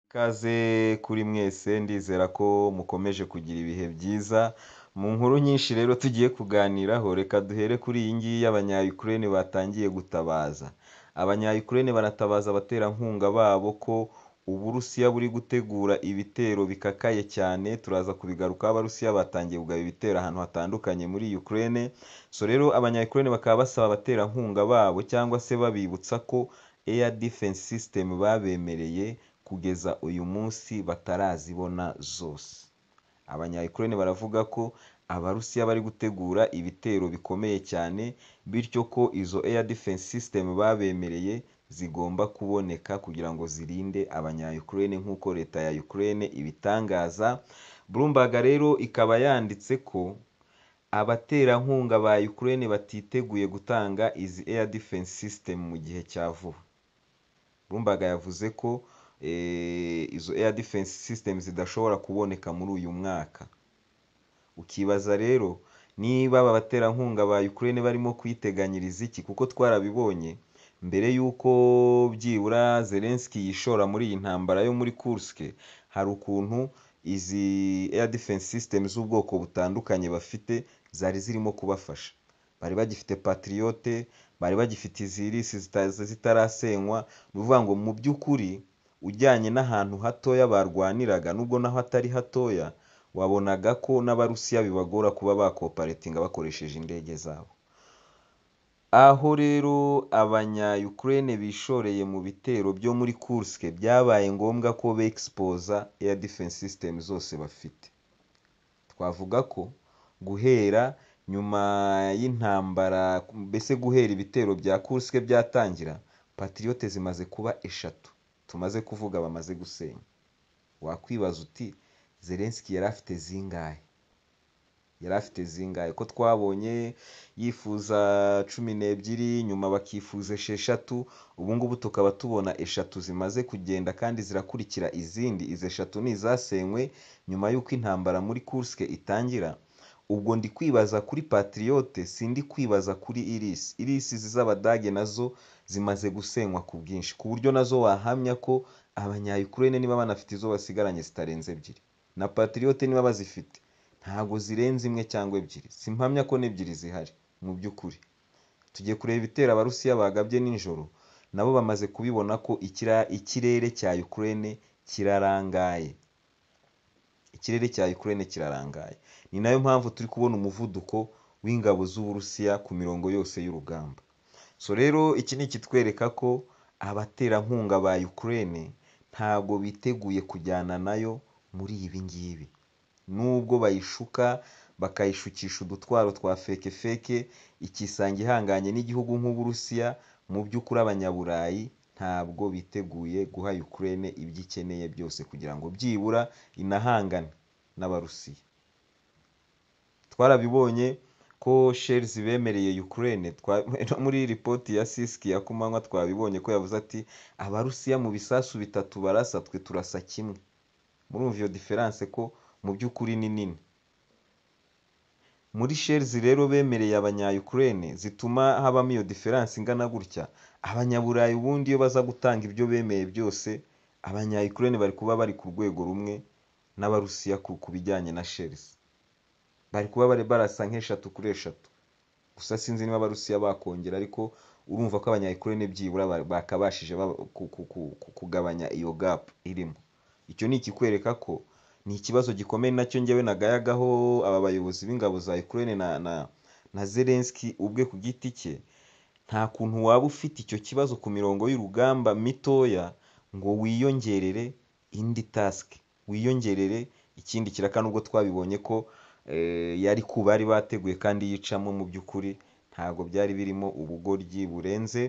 Ikaze kuri mwese ndizera ko mukomeje kugira ibihe byiza, mu nkuru nyinshi rero tugiye kuganiraho reka duhere kuri iyi ngiyi y'abanyayukurene batangiye gutabaza, abanyayukurene baratabaza abaterankunga babo ko Uburusiya buri gutegura ibitero bikakaye cyane, turaza kubigarukaho Abarusiya batangiye kugaba ibitero ahantu hatandukanye muri Ukraine, so rero abanyayukurene bakaba basaba abaterankunga babo cyangwa se babibutsa ko Air Defense System babemereye kugeza uyu munsi batarazibona zose, abanyayukurene baravuga ko Abarusiya bari gutegura ibitero bikomeye cyane, bityo ko izo Air Defense System babemereye zigomba kuboneka kugira ngo zirinde abanyayukurene nk'uko leta ya Ukraine ibitangaza, Bloomberg rero ikaba yanditse ko abaterankunga ba Ukraine batiteguye gutanga izi Air Defense System mu gihe cya vuba, Bloomberg yavuze ko izo Air Defense System zidashobora kuboneka muri uyu mwaka, ukibaza rero niba aba baterankunga ba Ukraine barimo kwiteganyiriza iki kuko twarabibonye mbere y'uko byibura Zelensky yishora muri iyi ntambara yo muri Kursk, hari ukuntu izi Air Defense System z'ubwoko butandukanye bafite zari zirimo kubafasha, bari bagifite Patriot, bari bagifite izi Iris zitarasenywa, ni ukuvuga ngo mu by'ukuri ujyanye n'ahantu hatoya barwaniraga nubwo naho atari hatoya, wabonaga ko n'Abarusiya bibagora kuba bakoparatinga bakoresheje indege zabo, aho rero abanyayukurene bishoreye mu bitero byo muri Kursk, byabaye ngombwa ko begispooza Air Defense System zose bafite, twavuga ko guhera nyuma y'intambara mbese guhera ibitero bya Kursk byatangira, Patriot zimaze kuba eshatu tumaze kuvuga bamaze gusenya, wakwibaza uti Zelensky yari afite zingahe? Yari afite zingahe? Ko twabonye yifuza cumi n'ebyiri, nyuma bakifuza esheshatu, ubu ngubu tukaba tubona eshatu zimaze kugenda kandi zirakurikira izindi, izi eshatu ni izasenywe nyuma y'uko intambara muri Kursk itangira, ubwo ndi kwibaza kuri Patriot sindi kwibaza kuri Iris, Iris izi z'Abadage nazo zimaze gusenywa ku bwinshi, ku buryo nazo wahamya ko abanyayukurene niba banafite izo basigaranye zitarenze ebyiri, na Patriot niba bazifite ntago zirenze imwe cyangwa ebyiri, simpamya ko n'ebyiri zihari mu by'ukuri, tugiye kureba ibitero Abarusiya bagabye nijoro, nabo bamaze kubibona ko ikirere cya Ukraine kirarangaye, ikirere cya Ukraine kirarangaye, ni nayo mpamvu turi kubona umuvuduko w'ingabo z'Uburusiya ku mirongo yose y'urugamba, so rero iki ni ikitwereka ko abaterankunga ba Ukraine ntago biteguye kujyana nayo muri ibi ngibi, nubwo bayishuka bakayishukisha udutwaro twa fekefeke, ikisanga ihanganye n'igihugu nk'Uburusiya, mu by'ukuri abanyaburayi ntabwo biteguye guha Ukraine ibyo ikeneye byose kugira ngo byibura inahangane n'Abarusiya, twarabibonye ko sheri zibemereye Ukraine, no muri ripoti ya Sisiki ya ku manywa twabibonye ko yavuze ati Abarusiya mu bisasu bitatu barasa twe turasa kimwe, murumva iyo diferanse ko mu by'ukuri ni nini, muri sheri rero bemereye abanyayukurene zituma habamo iyo diferanse ingana gutya, abanyaburayi ubundi iyo baza gutanga ibyo bemeye byose, abanyayukurene bari kuba bari ku rwego rumwe n'Abarusiya ku bijyanye na sheri, bari kuba bari barasa nk'eshatu kuri eshatu, gusa sinzi niba Abarusiya bakongera ariko urumva ko abanyayukurene byibura bakabashije kugabanya iyo gapu irimo, icyo ni ikikwereka ko ni ikibazo gikomeye nacyo njyewe nagayagaho aba bayobozi b'ingabo za Ukraine na Zelensky ubwe ku giti cye, nta kuntu waba ufite icyo kibazo ku mirongo y'urugamba mitoya ngo wiyongerere indi tasike, wiyongerere ikindi kiraka nubwo twabibonye ko yari ku bari bateguye kandi yicamo mu by'ukuri ntabwo byari birimo ubugoryi burenze,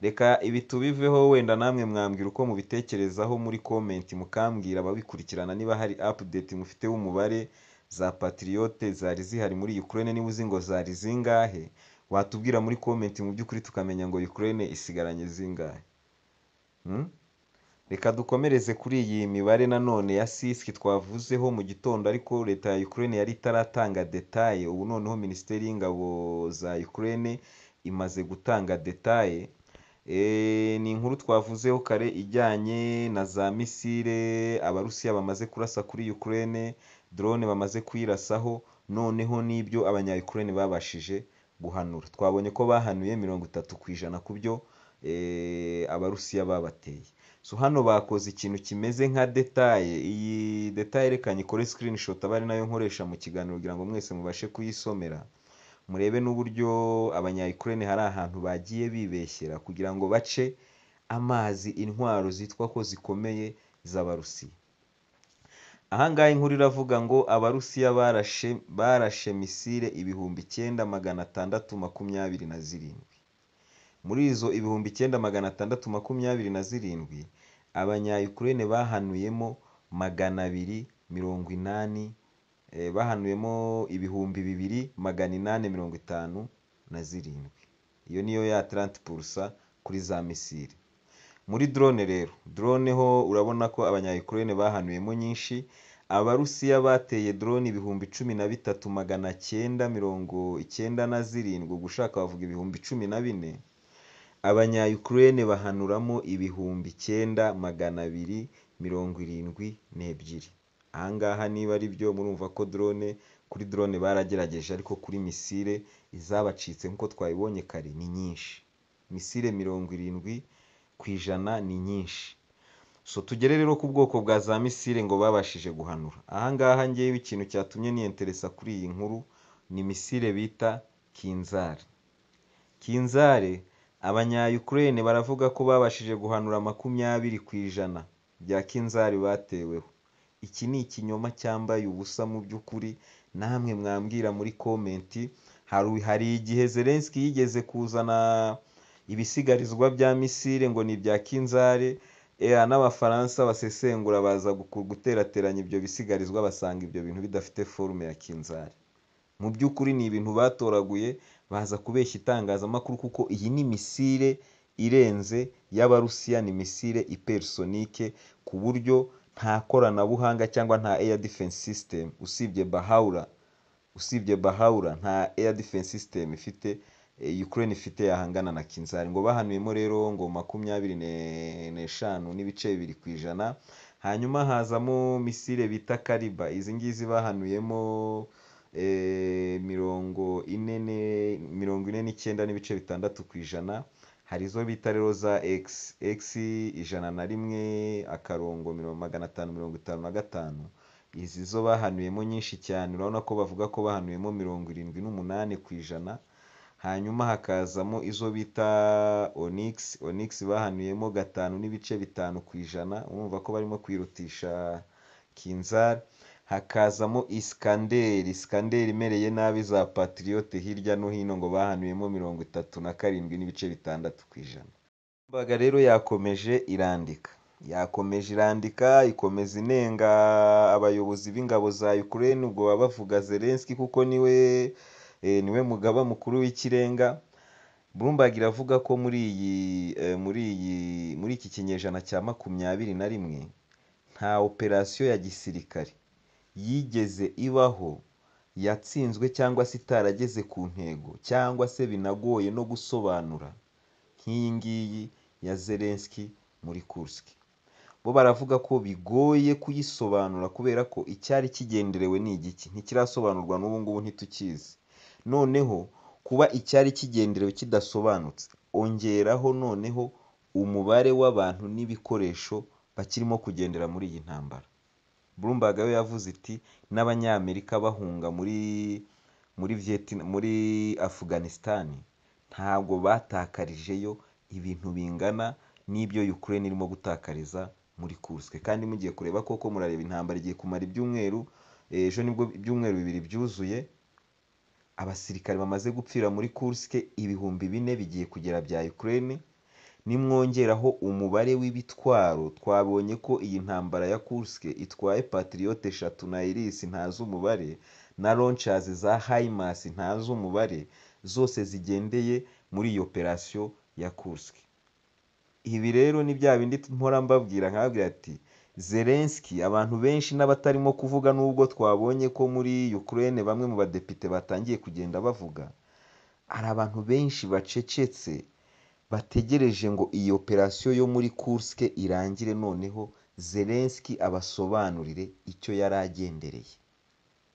reka ibi tubiveho wenda namwe mwambwira uko mubitekerezaho muri komenti mukambwira ababikurikirana niba hari apudeti mufite y'umubare za Patriot zari zihari muri Ukraine niba uzi ngo zari zingahe, watubwira muri komenti mu by'ukuri tukamenya ngo Ukraine isigaranye zingahe, reka dukomereze kuri iyi mibare nanone ya Sisiki twavuzeho mu gitondo ariko leta ya Ukraine yari itaratanga detaye, ubu noneho minisiteri y'ingabo za Ukraine imaze gutanga detaye, ni inkuru twavuzeho kare ijyanye na za misile abarusiya bamaze kurasa kuri Ukraine drone bamaze kuyirasaho noneho n'ibyo abanya Ukraine babashije guhanura twabonye ko bahanuye mirongo itatu ku ijana ku byo eh, abarusiya babateye so hano bakoze ikintu kimeze nka detaye iyi detaye reka nyikore screenshot aba ari nayo nkoresha mu kiganiro kugira ngo mwese mubashe kuyisomera murebe n'uburyo abanya Ukraine hari ahantu bagiye bibeshyera kugira ngo bace amazi intwaro zitwa ko zikomeye z'abarusiya ahangaha inkuru iravuga ngo abarusiya barashe barashe misile ibihumbi icyenda magana atandatu makumyabiri na zirindwi muri izo ibihumbi icyenda magana atandatu makumyabiri na zirindwi abanya Ukraine bahanuyemo magana abiri mirongo inani eh, bahanuyemo ibihumbi bibiri magana inani mirongo itanu na zirindwi iyo niyo ya Atlante Pulsa kuri za misile muri drone rero drone ho urabona ko abanya Ukraine bahanuyemo nyinshi abarusiya bateye drone ibihumbi cumi na bitatu magana cyenda mirongo icyenda na zirindwi gushaka bavuga ibihumbi cumi na bine abanya Ukraine bahanuramo ibihumbi icyenda magana abiri mirongo irindwi n'ebyiri ahangaha niba ari byo murumva ko drone kuri drone baragerageje ariko kuri misile izabacitse nk'uko twayibonye kare ni nyinshi misile mirongo irindwi ku ijana ni nyinshi so tugere rero ku bwoko bwa za misile ngo babashije guhanura ahangaha ngewe ikintu cyatumye niyenteresa kuri iyi nkuru ni misile bita kinzari kinzare abanya Ukraine baravuga ko babashije guhanura makumyabiri ku ijana bya kinzari bateweho iki ni ikinyoma cyambaye ubusa mu by'ukuri namwe mwambwira muri komenti hari hari igihe Zelensky yigeze kuzana ibisigarizwa bya misile ngo ni ibya kinzare eh, n'abafaransa basesengura baza guku- guterateranya ibyo bisigarizwa basanga ibyo bintu bidafite forume ya kinzari mu by'ukuri ni ibintu batoraguye baza kubeshya itangazamakuru kuko iyi ni misile irenze y'abarusiya ni misile ipersonike ku buryo nta koranabuhanga cyangwa nta air defense system usibye bahaura usibye bahaura nta air defense system ifite eh, Ukraine ifite yahangana na Kinzari ngo bahanuyemo rero ngo makumyabiri ne- n'eshanu n'ibice bibiri ku ijana hanyuma hazamo misile bita kariba izi ngizi bahanuyemo eh, mirongo ine ne- mirongo ine n'icyenda n'ibice bitandatu ku ijana hari izo bita rero za x x ijana na rimwe akarongo mirongo magana atanu mirongo itanu na gatanu izi zo bahanuyemo nyinshi cyane urabona ko bavuga ko bahanuyemo mirongo irindwi n'umunani ku ijana hanyuma hakazamo izo bita onyx onyx bahanuyemo gatanu n'ibice bitanu ku ijana urumva ko barimo kwirutisha kinzari hakazamo isikanderi isikanderi imereye nabi za patiriyote hirya no hino ngo bahanuyemo mirongo itatu na karindwi n'ibice bitandatu ku ijana mbaga rero yakomeje irandika yakomeje irandika ikomeza inenga abayobozi b'ingabo za Ukraine ubwo baba bavuga Zelensky kuko niwe eh, niwe mugaba mukuru w'ikirenga Bloomberg iravuga ko muri iyi eh, muri iyi muri iki kinyejana cya makumyabiri na rimwe nta operasiyo ya gisirikare yigeze ibaho yatsinzwe cyangwa se itarageze ku ntego cyangwa se binagoye no gusobanura nk'iyi ngiyi ya Zelensky muri Kursk bo baravuga ko bigoye kuyisobanura kubera ko icyari kigenderewe ni igiki ntikirasobanurwa n'ubu ngubu ntitukizi noneho kuba icyari kigenderewe kidasobanutse ongeraho noneho umubare w'abantu n'ibikoresho bakirimo kugendera muri iyi ntambara Bloomberg yo yavuze iti n'abanyamerika bahunga muri muri Vietnam muri Afghanistan ntabwo batakarijeyo ibintu bingana n'ibyo Ukraine irimo gutakariza muri Kursk kandi mugiye kureba koko murareba intambara igiye kumara ibyumweru eh, ejo nibwo ibyumweru bibiri byuzuye abasirikare bamaze gupfira muri Kursk ibihumbi bine bigiye kugera bya Ukraine nimwongeraho umubare w'ibitwaro twabonye ko iyi ntambara ya Kursk itwaye Patriot eshatu na Iris ntazi umubare na launchers za HIMARS ntazi umubare zose zigendeye muri iyi operasiyo ya Kursk ibi rero ni bya bindi mpora mbabwira nkababwira ati Zelensky abantu benshi n'abatarimo kuvuga n'ubwo twabonye ko muri Ukraine bamwe mu badepite batangiye kugenda bavuga hari abantu benshi bacecetse bategereje ngo iyi operasiyo yo muri Kursk irangire noneho Zelensky abasobanurire icyo yari agendereye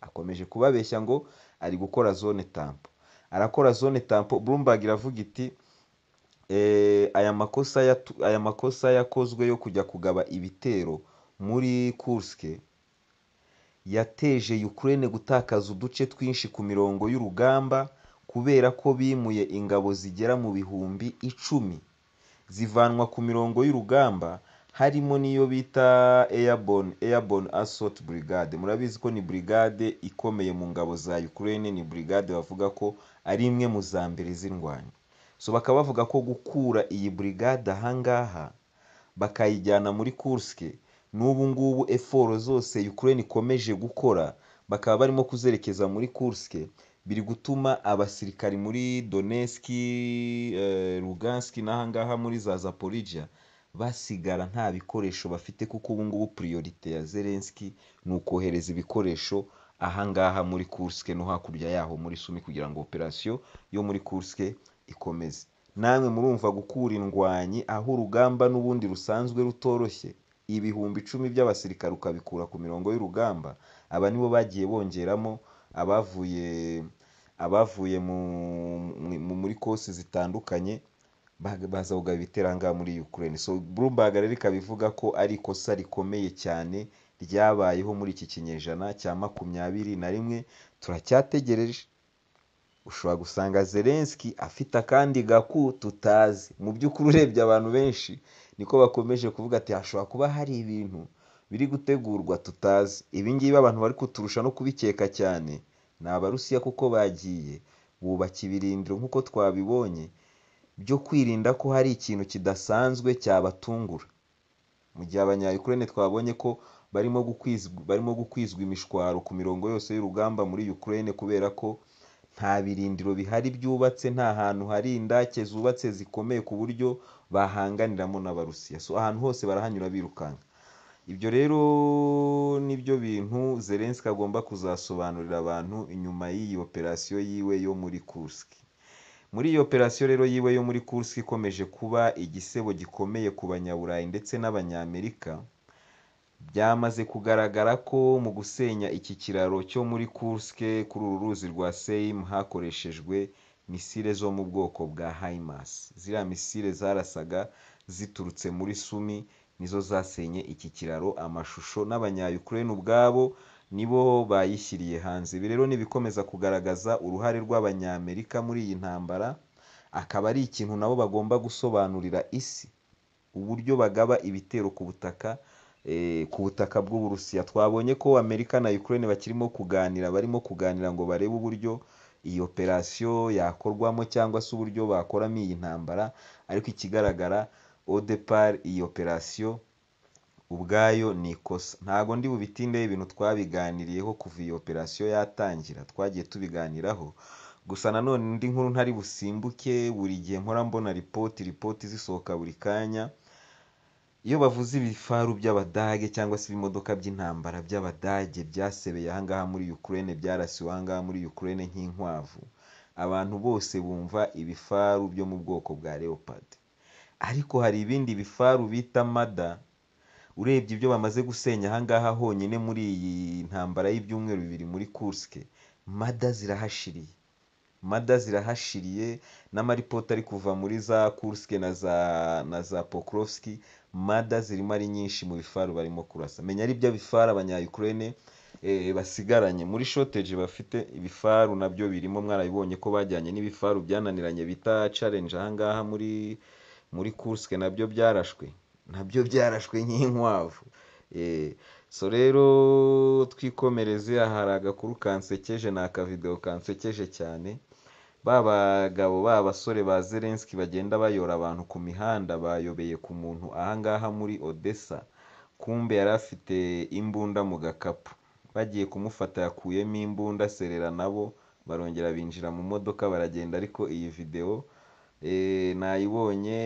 akomeje kubabeshya ngo ari gukora zone tampo arakora zone tampo Bloomberg iravuga iti aya makosa yatu- aya makosa yakozwe yo kujya kugaba ibitero muri Kursk yateje Ukraine gutakaza uduce twinshi ku mirongo y'urugamba kubera ko bimuye ingabo zigera mu bihumbi icumi zivanwa ku mirongo y'urugamba harimo n'iyo bita airborne, airborne assault brigade murabizi ko ni brigade ikomeye mu ngabo za Ukraine ni brigade bavuga ko ari imwe mu za mbere z'indwanyi so bakaba bavuga ko gukura iyi brigade ahangaha bakayijyana muri Kursk n'ubu ngubu eforo zose Ukraine ikomeje gukora bakaba barimo kuzerekeza muri Kursk biri gutuma abasirikari muri Donetsk, eh, Lugansk n'ahangaha muri za Zaporizhia basigara nta bikoresho bafite kuko ubu ngubu priorite ya Zelensky ni ukohereza ibikoresho ahangaha muri Kursk no hakurya yaho muri Sumi kugira ngo operasiyo yo muri Kursk ikomeze namwe murumva gukura indwanyi aho urugamba n'ubundi rusanzwe rutoroshye ibihumbi icumi by'abasirikare ukabikura ku mirongo y'urugamba aba nibo bagiye bongeramo abavuye abavuye mu, mu, muri kosi zitandukanye ba- baza kugaba ibitero ahangaha muri Ukraine so Bloomberg rero ikaba ivuga ko ari ikosa rikomeye cyane ryabayeho muri iki kinyejana cya makumyabiri na rimwe turacyategereje ushobora gusanga Zelensky afite akandi gaku tutazi mu by'ukuri urebye abantu benshi niko bakomeje kuvuga ati hashobora kuba hari ibintu biri gutegurwa tutazi ibi ngibi abantu bari kuturusha no kubikeka cyane ni abarusiya kuko bagiye bubaka ibirindiro nk'uko twabibonye byo kwirinda ko hari ikintu kidasanzwe cyabatungura mu gihe abanyayukurene twabonye ko barimo gukwizwa, barimo gukwizwa imishwaro ku mirongo yose y'urugamba muri Ukraine kubera ko nta birindiro bihari byubatse nta hantu hari indake zubatse zikomeye ku buryo bahanganiramo n'abarusiya so ahantu hose barahanyura birukanka ibyo rero nibyo bintu Zelensky agomba kuzasobanurira abantu inyuma y'iyi operasiyo yiwe yo muri Kursk muri iyi operasiyo rero yiwe yo muri Kursk ikomeje kuba igisebo gikomeye ku banyaburayi ndetse n'abanyamerika byamaze kugaragara ko mu gusenya iki kiraro cyo muri Kursk kuri uru ruzi rwa Seim hakoreshejwe misile zo mu bwoko bwa HIMARS ziriya misile zarasaga ziturutse muri Sumi nizo zasenye iki kiraro amashusho n'abanyayukurene ubwabo nibo bayishyiriye hanze ibi rero nibikomeza kugaragaza uruhare rw'abanyamerika muri iyi ntambara akaba ari ikintu nabo bagomba gusobanurira isi uburyo bagaba ibitero ku butaka eh, ku butaka bw'uburusiya twabonye ko amerika na ukraine bakirimo kuganira barimo kuganira ngo barebe uburyo iyi operasiyo yakorwamo cyangwa se uburyo bakoramo iyi ntambara ariko ikigaragara odepar iyi operasiyo ubwayo ni ikosa ntago ndi bubitindeho ibintu twabiganiriyeho kuva iyi operasiyo yatangira twagiye tubiganiraho gusa nanone indi nkuru ntari busimbuke buri gihe mpora mbona ripoti ripoti zisohoka buri kanya iyo bavuze ibifaru by'abadage cyangwa se ibimodoka by'intambara by'abadage byasebeye ahangaha muri Ukraine byarasiwe ahangaha muri Ukraine nk'inkwavu abantu bose bumva ibifaru byo mu bwoko bwa leopard ariko hari ibindi bifaru bita mada urebye ibyo bamaze gusenya ahangaha honyine muri iyi ntambara y'ibyumweru bibiri muri Kursk mada zirahashiriye mada zirahashiriye n'amaripoti ari kuva muri za Kursk na za na za Pokrovsk mada zirimo ari nyinshi mu bifaru barimo kurasa menya ari bya bifaru abanyayukurene eh, basigaranye muri shortage bafite ibifaru nabyo birimo mwarabibonye ko bajyanye n'ibifaru byananiranye bita challenge ahangaha muri muri Kursk nabyo byarashwe nabyo byarashwe nk'inkwavu Eh, so rero twikomereze aha hari agakuru kansekeje ni akavidewo kansekeje cyane ba bagabo ba basore ba Zelensky bagenda bayora abantu ku mihanda bayobeye ku muntu ahangaha muri Odessa kumbe yari afite imbunda mu gakapu bagiye kumufata yakuyemo imbunda aserera nabo barongera binjira mu modoka baragenda ariko iyi videwo eh, nayibonye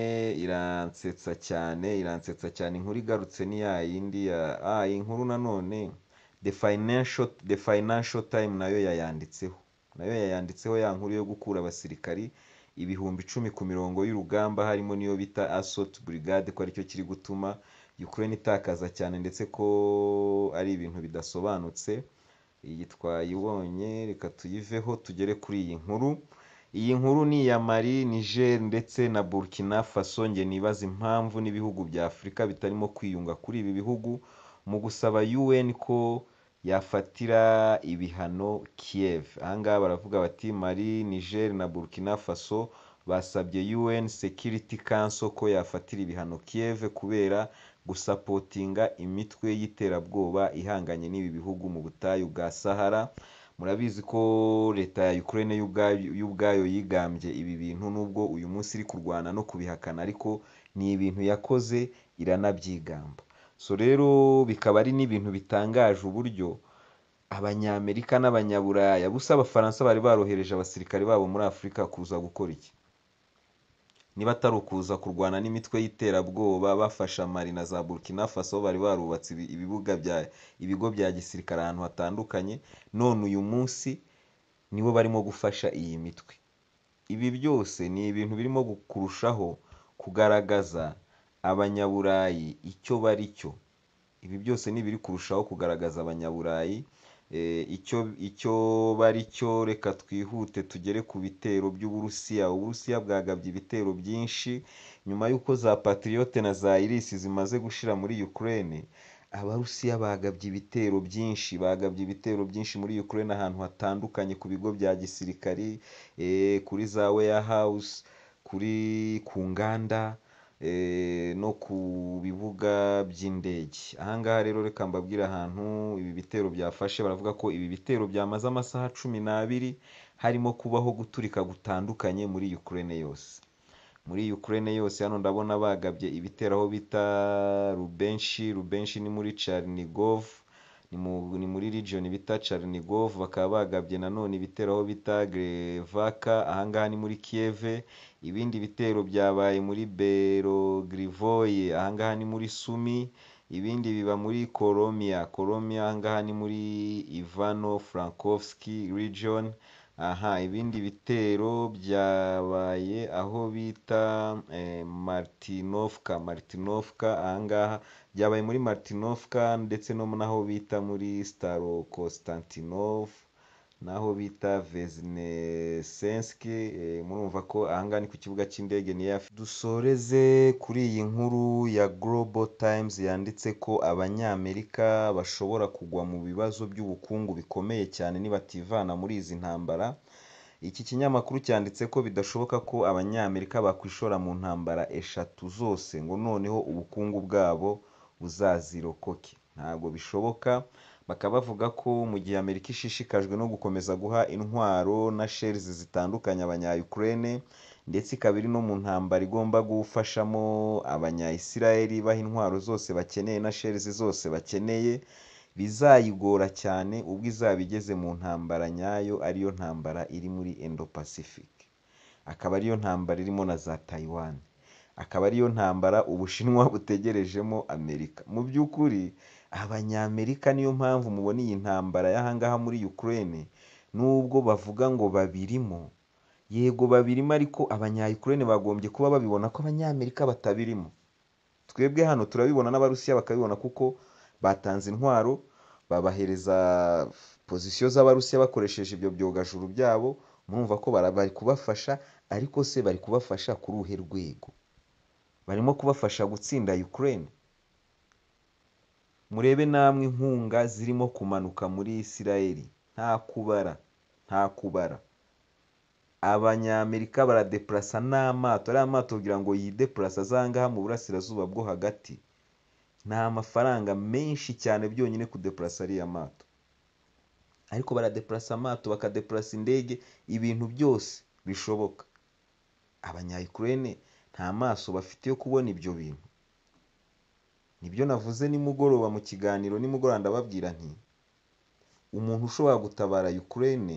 iransetsa cyane iransetsa cyane inkuru igarutse ni ya yindi ya ah, iyi nkuru nanone the financial, the financial time nayo yayanditseho nayo yayanditseho ya nkuru yo gukura abasirikari ibihumbi icumi ku mirongo y'urugamba harimo n'iyo bita assault brigade ko aricyo kiri gutuma Ukraine itakaza cyane ndetse ko ari ibintu bidasobanutse iyi twayibonye reka tuyiveho tugere kuri iyi nkuru iyi nkuru ni iya Mali Niger ndetse na Burkina Faso njye nibaza impamvu n'ibihugu bya Afurika bitarimo kwiyunga kuri ibi bihugu mu gusaba UN ko yafatira ibihano Kiev aha ngaha baravuga bati Mali Niger na Burkina Faso basabye UN Security Council ko yafatira ibihano Kiev kubera gusapotinga imitwe y'iterabwoba ihanganye n'ibi bihugu mu butayu bwa Sahara murabizi ko leta ya Ukraine yo ubwayo- yo ubwayo yigambye ibi bintu nubwo uyu munsi iri kurwana no kubihakana ariko ni ibintu yakoze iranabyigamba so rero bikaba ari n'ibintu bitangaje uburyo abanyamerika n'abanyaburaya busa abafaransa bari barohereje abasirikare babo muri afurika kuza gukora iki niba atari ukuza kurwana n'imitwe y'iterabwoba bafasha mali na za burkina faso bari barubatse ibi- ibibuga bya ibigo bya gisirikare ahantu hatandukanye none uyu munsi nibo barimo gufasha iyi mitwe ibi byose ni ibintu birimo gu- kurushaho kugaragaza abanyaburayi icyo bari cyo ibi byose ni ibiri kurushaho kugaragaza abanyaburayi eh, icyo icyo bari cyo reka twihute tugere ku bitero by'uburusiya uburusiya bwagabye ibitero byinshi nyuma y'uko za patriyote na za irisi zimaze gushira muri ukraine abarusiya bagabye ibitero byinshi bagabye ibitero byinshi muri ukraine ahantu hatandukanye ku bigo bya gisirikari eh, kuri za warehouse kuri ku nganda eh, no ku bibuga by'indege ahangaha rero reka mbabwire ahantu ibi bitero byafashe baravuga ko ibi bitero byamaze amasaha cumi n'abiri harimo kubaho guturika gutandukanye muri Ukraine yose muri Ukraine yose hano ndabona bagabye ibitero aho bita Rubenshi Rubenshi ni muri Chernigov ni mu- ni muri region bita Chernigov bakaba bagabye nanone ibitero aho bita Grevaka ahangaha ni muri Kiev ibindi bitero byabaye muri Belogrivoye ahangaha ni muri Sumi ibindi biba muri Koromia Koromia ahangaha ni muri Ivano Frankovski region aha ibindi bitero byabaye aho bita eh, Martinovka Martinovka ahangaha byabaye muri Martinovka ndetse no naho bita muri Starokonstantinov naho bita Vesnesenski eh, murumva ko ahangaha ni ku kibuga cy'indege ni yafi dusoreze kuri iyi nkuru ya Global Times yanditse ko abanyamerika bashobora kugwa mu bibazo by'ubukungu bikomeye cyane nibativana muri izi ntambara iki kinyamakuru cyanditse ko bidashoboka ko abanyamerika bakwishora mu ntambara eshatu zose ngo noneho ubukungu bwabo buzazirokoke ntabwo bishoboka bakaba bavuga ko mu gihe amerika ishishikajwe no gukomeza guha intwaro na shells zitandukanye abanya-ukraine ndetse ikaba iri no mu ntambara igomba gufashamo abanya-israel baha intwaro zose bakeneye na shells zose bakeneye bizayigora cyane ubwo izaba igeze mu ntambara nyayo ariyo ntambara iri muri Indo-Pacific akaba ariyo ntambara irimo na za Taiwan akaba ariyo ntambara Ubushinwa butegerejemo Amerika mu by'ukuri abanyamerika niyo mpamvu mubona iyi ntambara y'ahangaha muri Ukraine nubwo bavuga ngo babirimo yego babirimo ariko abanya-Ukraine bagombye kuba babibona ko abanyamerika batabirimo twebwe hano turabibona n'abarusiya bakabibona kuko batanze intwaro babahereza pozisiyo z'abarusiya bakoresheje ibyo byogajuru byabo murumva ko bara- bari kubafasha ariko se bari kubafasha ku ruhe rwego barimo kubafasha gutsinda Ukraine murebe namwe inkunga zirimo kumanuka muri Israel nta kubara nta kubara abanyamerika baradepurasa n'amato ariya mato kugira ngo yidepurasa azangaha mu burasirazuba bwo hagati ni amafaranga menshi cyane byonyine kudepurasa ariya mato ariko baradepurasa amato bakadepurasa indege ibintu byose bishoboka abanyayukurene nta maso bafite yo kubona ibyo bintu nibyo navuze nimugoroba mu kiganiro nimugoroba ndababwira nti umuntu ushobora gutabara Ukraine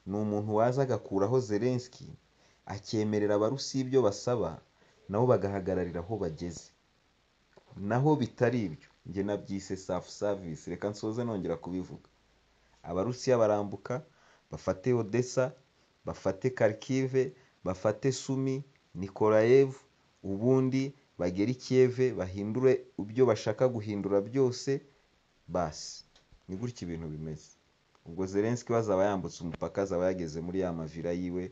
ni umuntu waza agakuraho Zelensky akemerera abarusi ibyo basaba nabo bagahagararira aho bageze naho bitari ibyo njye nabyise self service reka nsoze nongera kubivuga abarusiya barambuka bafate odessa bafate kharkiv bafate sumi nikolayevu ubundi bagere i kiyeve bahindure ibyo bashaka guhindura byose basi ni gutya ibintu bimeze ubwo zelenski we azaba yambutse umupaka azaba yageze muri ya mavira yiwe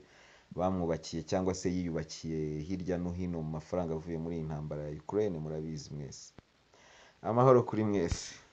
bamwubakiye cyangwa se yiyubakiye hirya no hino mu mafaranga avuye muri iyi ntambara ya ukraine murabizi mwese amahoro kuri mwese